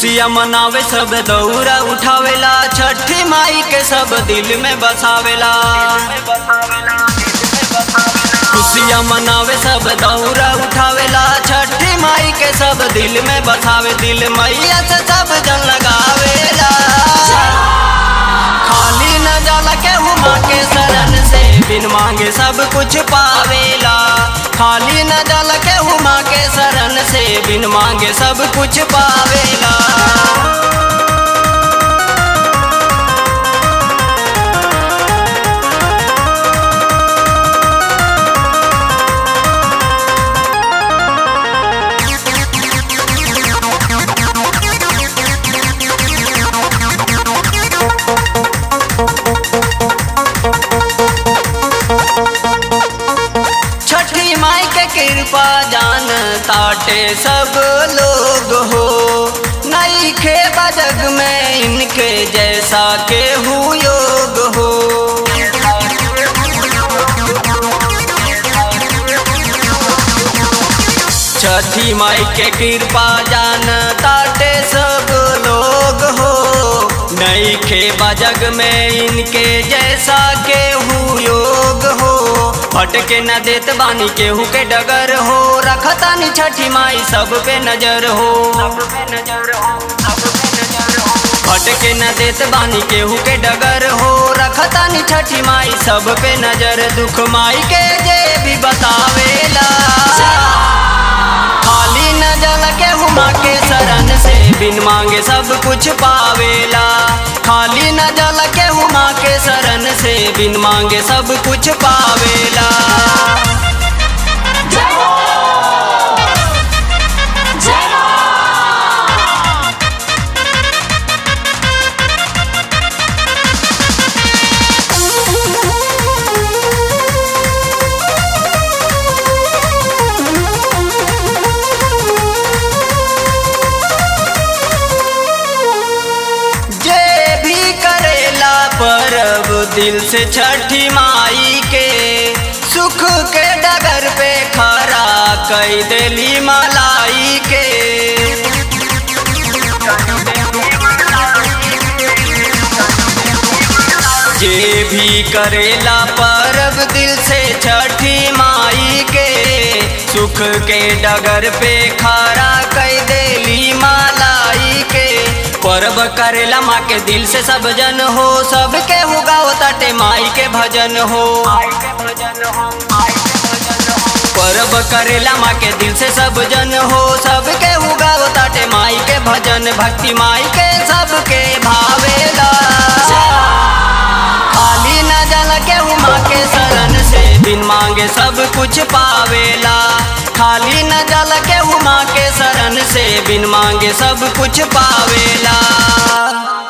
खुशियाँ मनावे सब दौरा उठावेला छठी माई के सब दिल में बसावेला खुशियाँ मनावे सब दौरा उठावेला छठी माई के सब दिल में बसावे दिल मैया से सब जन लगावेला खाली न जल के हुमा के शरण से बिन मांगे सब कुछ पावेला खाली न जल के हुमा के शरण से बिन मांगे सब कुछ पावेला छठी माई के कृपा जान ताटे सब लोग हो नई खे बजग में इनके जैसा के हु योग हो छठी माई के कृपा जान ताटे सब लोग हो नई खे बजग में इनके जैसा के हु योग हो भटके न देत बानी केहू के डगर हो रखतानी छठी माई सब पे नजर हो भटके न देत बानी केहू के डगर हो रखतानी छठी माई सब पे नजर दुख माई के जे भी बतावेला खाली न जल के हुमा के शरण से बिन मांगे सब कुछ पावेला खाली न जल के हुमा के शरण से बिन मांगे सब कुछ पावेला जे भी करेला परब दिल से छठी माई के सुख के डगर पे खरा कई देली मलाई के जे भी करेला परब दिल से छठी माई के सुख के डगर पे खरा कई देली मालाई के परब करेला माँ के दिल से सब जन हो सबके हुगाओ तटे माई के भजन हो परब करेला माँ के दिल से सब जन हो सबके हुगाओ ताटे माई के भजन भक्ति माई के सबके भावेला खाली न जल के हुमा के शरण से बिन मांगे सब कुछ पावेला खाली न जल के हुमा के शरण से बिन मांगे सब कुछ पावेला